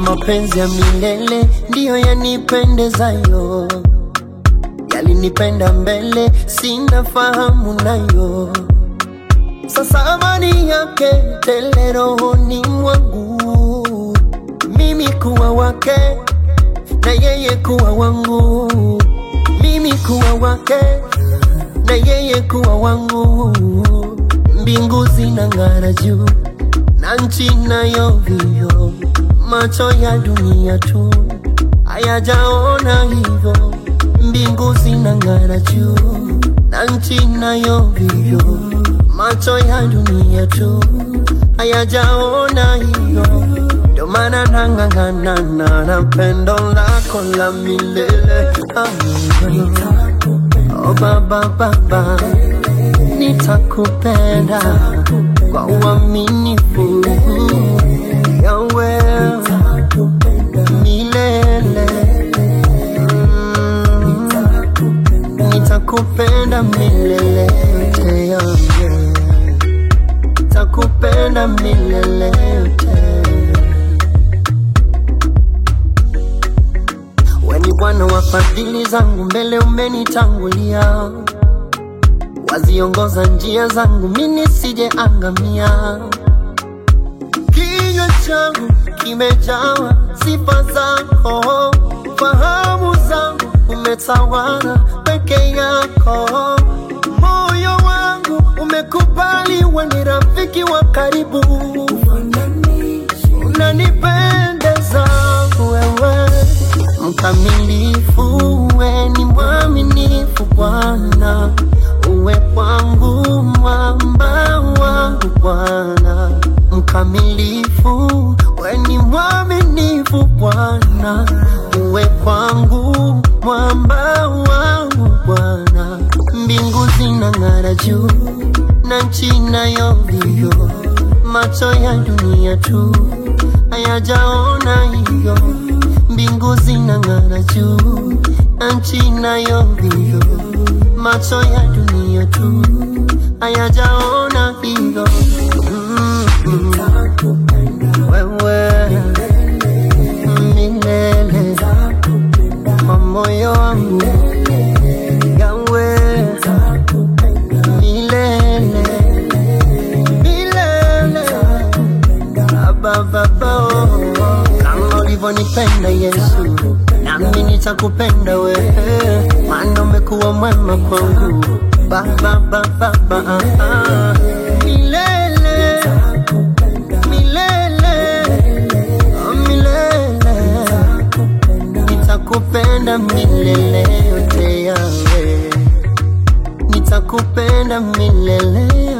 mapenzi ya milele ndiyo yanipendezayo, yalinipenda mbele, sina fahamu nayo. Sasa amani yake tele rohoni mwangu, mimi kuwa wake na yeye kuwa wangu, mimi kuwa wake na yeye kuwa wangu. Mbingu zinang'ara juu na nchi nayo vio, macho ya dunia tu hayajaona hivyo. Mbingu zinang'ara juu na nchi nayo vio, macho ya dunia tu hayajaona hivyo. Ndio maana nang'ang'ana na pendo lako la milele. Ah, Oh baba baba, nitakupenda kwa uaminifu yawe milele. Mm, Nitakupenda milele yote yawe, nitakupenda milele yote. We ni Bwana wa fadhili zangu, mbele umenitangulia, waziongoza njia zangu, mimi nisije angamia. Kinywa changu kimejawa sifa zako, fahamu zangu umetawala peke yako, moyo wangu umekubali, we ni rafiki wa karibu, unanipendeza wewe mkamilifu, we ni mwaminifu Bwana, uwe kwangu mwamba wangu Bwana, mkamilifu, we ni mwaminifu Bwana, uwe kwangu mwamba wangu Bwana, mbingu zinang'ara juu na nchi nayo vio, macho ya dunia tu hayajaona hivyo mbingu zinang'ara juu na nchi nayo vio, macho ya dunia tu hayajaona hivyo. Mm, mm. Wewe milele kwa moyo wangu yawe milele milele abababa kama ulivyonipenda Yesu, nami nitakupenda wewe, maana umekuwa mwema kwangu baba baba baba milele milele oh, milele nitakupenda milele yote yawe nitakupenda milele